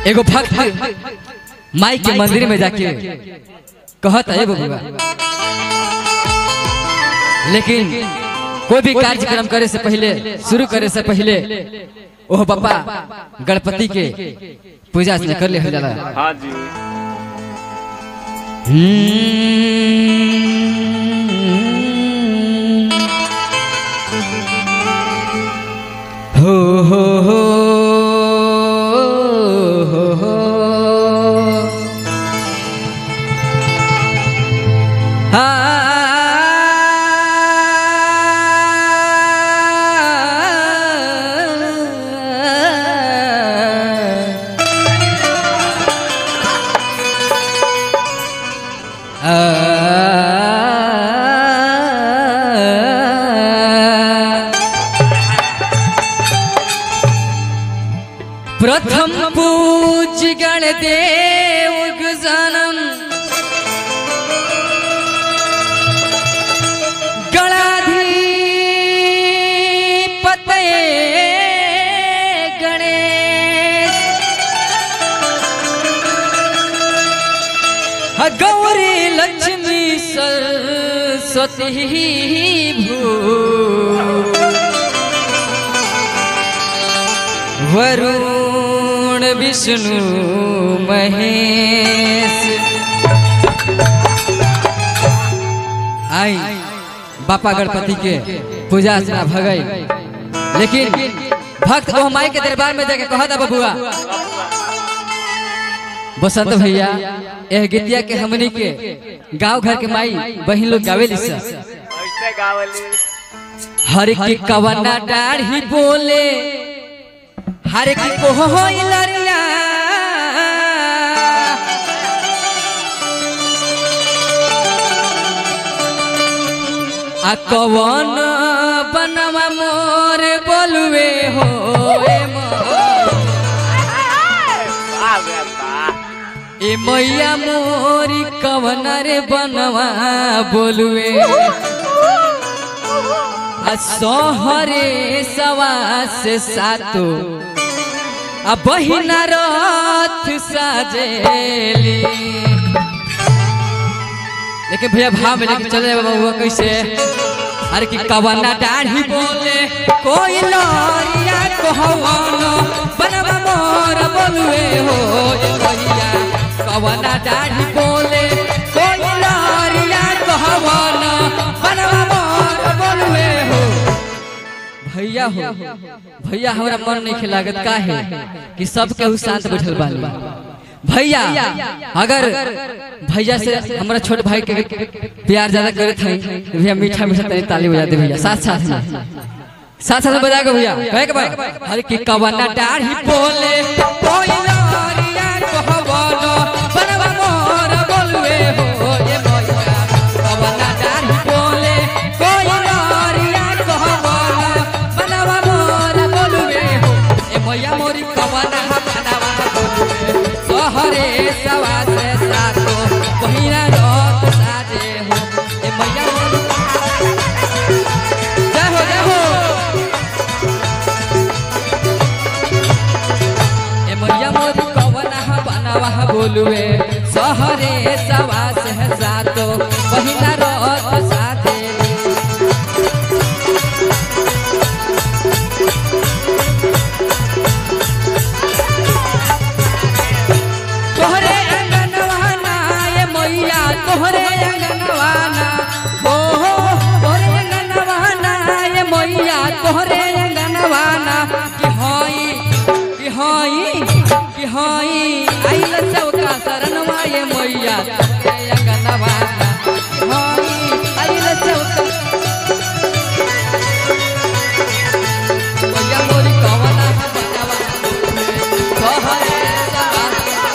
एगो भक्त माई के मंदिर में जाके कहत है बबुआ लेकिन कोई भी कार्यक्रम करे से पहले शुरू करे से पहले ओह बापा गणपति के पूजा अर्चना कर ले हो जाला हाँ जी हो हो हो हो हो प्रथम पूज गण देव जनम गणाधिपतये गणेश ह गौरी लक्ष्मी सरस्वती भू वरुण विष्णु महेश आई बापा गणपति के पूजा अर्चना भगई लेकिन भक्त वो माई के दरबार में जाके कहा था बबुआ बसंत भैया यह गीतिया के हमनी के गांव घर के माई बहन लोग गावेली सा ऐसे गावली हर की कवना डाढ़ी बोले हर की कोहो लरिया आ कवन बनवा मोर बोलवे हो ए मोर। आ गया बा ए मैया मोरी कवन रे बनवा बोलवे आ सोहरे सवा से सातो आ बहिना रथ साजेली लेकिन भैया भाव में लेके चले बाबा हुआ कैसे अरे कि कवना दाढ़ी बोले कोई लरिया कहवानो बनवा मोर बोलवे हो ए भैया कवना दाढ़ी बोले कोई लरिया कहवानो बनवा मोर बोलवे हो भैया हो भैया हमरा मन नहीं लागत का है कि सब केहू शांत बैठल बानी भैया अगर भैया से हमारा छोट भाई के प्यार ज्यादा करे थे भैया मीठा मीठा तनी ताली बजा दे भैया साथ साथ में साथ साथ में बजा के भैया कहे के भाई अरे कि कवना डाढ़ी बोले कोई लरिया कहवानो बनवा मोर बोलवे हो ए भैया कवना डाढ़ी बोले कोई लरिया कहवानो बनवा मोर बोलवे हो ए भैया मोरी कवना बनवा बोलवे सहरे सवा से सातो पहिरा रथ साजे हो ए मैया मोरी जय हो जय हो ए मैया मोरी कवना बनवा बोलवे सहरे सवा से सातो पहिरा रथ साजे तोहरे अंगनवाना ये मैया तोहरे अंगनवाना हो हो तोहरे अंगनवाना ये मैया तोहरे अंगनवाना कि हई कि हई कि हई आइल चौका शरणवा ये मैया तोहरे अंगनवाना कि हई आइल चौका मैया मोरी कवना बनवा तोहरे सवा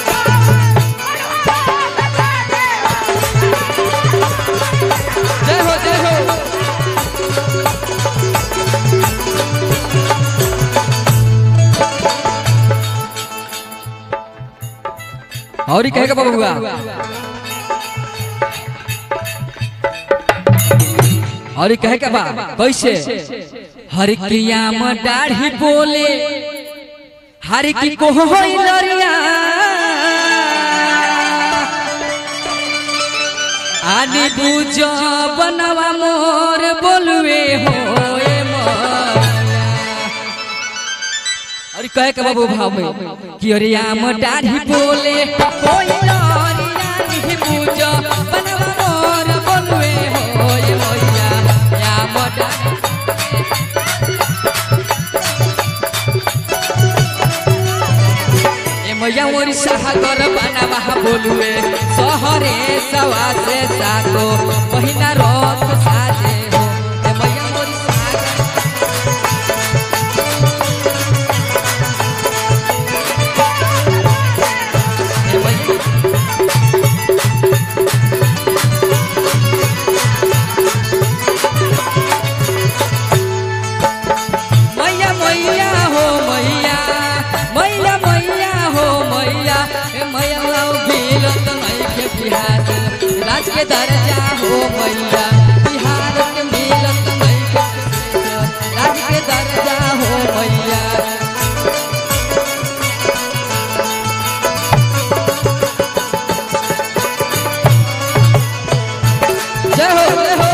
जय हो जय हो और ही कहेगा बबुआ और ही कहेगा बा कैसे हर क्रिया में दाढ़ी बोले हर की को होई लरिया आनी बुझ बनवा मोर बोलवे हो ए मैया अरे कहे के बाबू भाव में कि अरे आम दाढ़ी बोले कोई लरिया नहीं बुझ बनवा मोर बोलवे हो ए मैया आम दाढ़ी ए मैया मोरी सागर बनवा बोलवे सहरे सवा से सातो पहिना रथ साजे हो ए मैया मोरी सागर ए मैया मैया मैया हो मैया मैया मैया हो मैया ए मैया लाओ बिलत नहीं के बिहार राज के दर्जा हो मैया बिहार के मिलत नहीं के राज के दर्जा हो मैया जय हो जय हो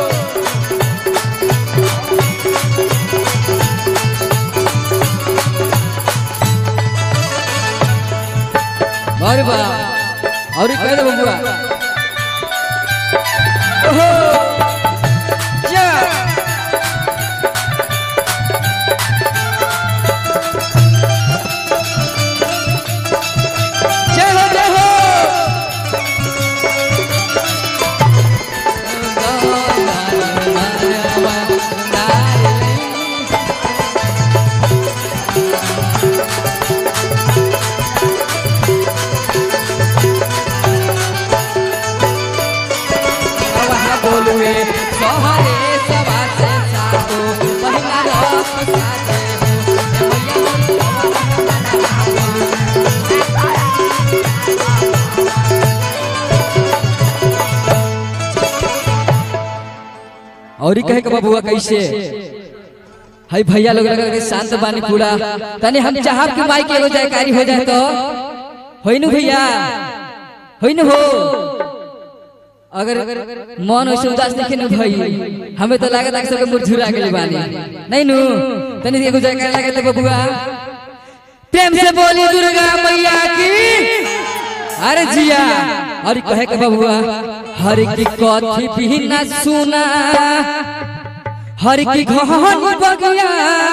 अरे बा और कह दे बबुआ ओहो जा जय हो जय हो बोलुए सहरे सवा से सातो पहिला रथ साजे हो ए मैया और ही कहे के बबुआ कैसे हाय भैया लोग लगा के शांत बानी पूरा तने हम चाहब कि माई के एगो जयकारी हो जाए तो होई नु भैया होई नु हो अगर मन वैसे उदास देखे नु भाई हमें तो लागत है कि सबके मुरझुरा गेल बानी नहीं नु तनी एगो जयकारी लगे तो बबुआ प्रेम से बोली दुर्गा मैया की अरे जिया और कहे के बबुआ हर की कथी भी न सुना हर की घहन बगिया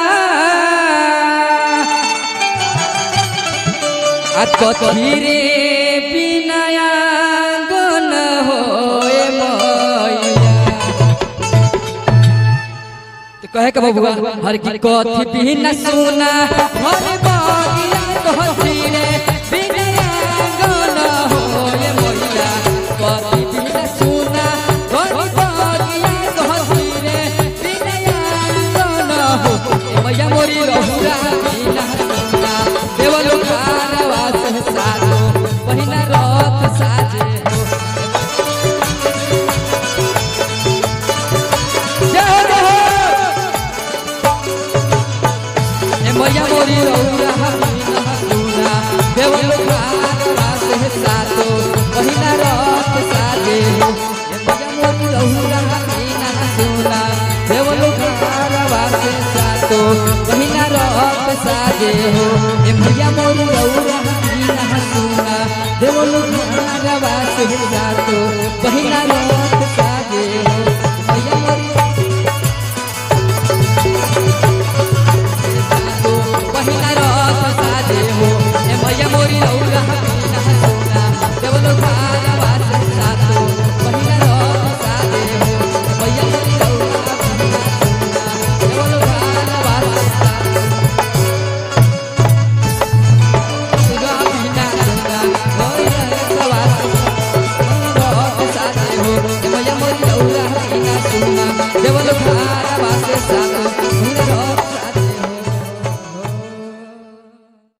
आ कथी रे बिनया गन होए मैया तो कहे के बबुआ हर की कथी भी न सुना हर बगिया